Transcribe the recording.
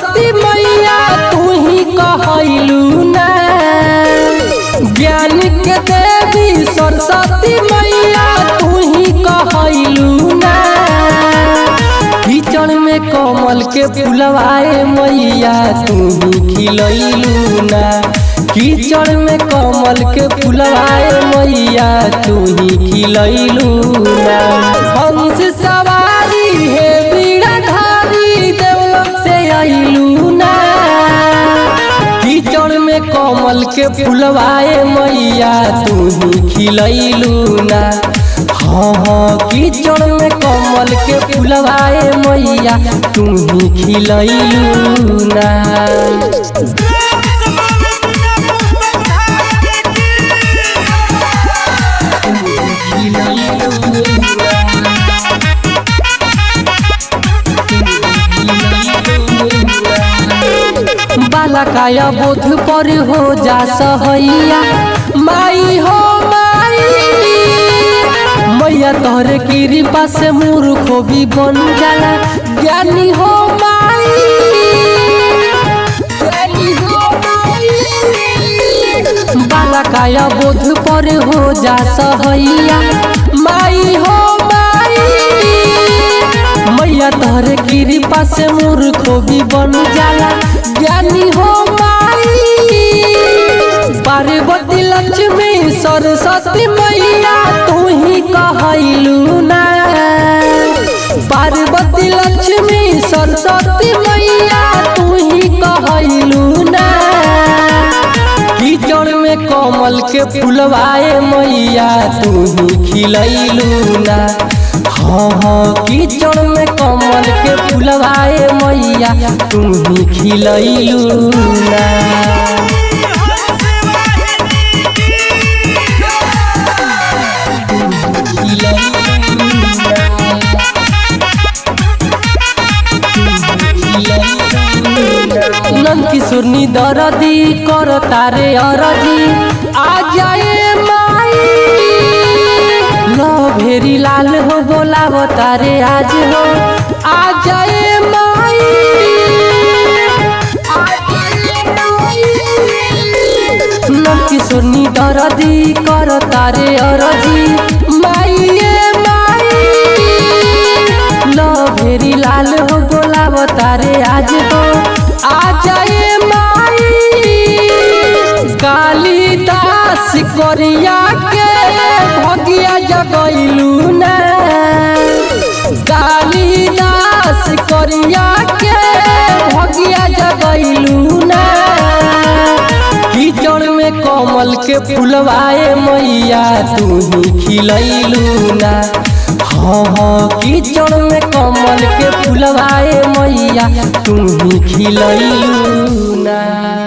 सरस्वती मैया तू ही कहलू ना ज्ञान के देवी सरस्वती मैया तू ही कहलू ना कीचड़ में कमल के फुलवाए मैया तू ही खिलैलू ना कीचड़ में कमल के फुलवाए मैया तू ही खिलैलू ना हंस सवारी है बीड़ाधारी देवलोक से अइलू ना कीचड़ में कमल के फुलवाए मैया तू ही खिलैलू ना हाँ हाँ कीचड़ में कमल के फुलवाए मैया तू ही खिलैलू ना बालकाया बोध पर हो जा सहैया माई हो माई मैया तोहरे कृपा से मूर्खो भी बन जाला ज्ञानी हो माई ज्ञानी हो माई बालकाया बोध पर हो जा सहैया माई हो माई मैया तोहरे कृपा से मूर्खो भी बन जाला ज्ञानी हो माई पार्वती लक्ष्मी सरस्वती मैया तू ही कहलू ना पार्वती लक्ष्मी सरस्वती मैया तू ही कहलू ना कीचड़ में कमल के फुलवाए मैया तू ही खिलैलू ना हाँ हाँ कीचड़ में कमल के फुलवाए मैया तू ही खिलैलू ना नंद किशोर नी दरदी कर तारे अरजी आ जाए माई लो भेरी लाल हो बोलाव तारे आज हो आ जाए माई नंद किशोर नी दरदी कर तारे अरजी माई ए माई लो भेरी लाल हो बोलाव तारे आज हो आ जाए माई कालिदास कोरिया के भगिया जगैलू ना कालिदास कोरिया के भगिया जगैलू ना कीचड़ में कमल के फुलवाए मैया तू ही खिलैलू ना हाँ हाँ कीचड़ में कमल के फुलवाए मैया तू ही खिलैलू ना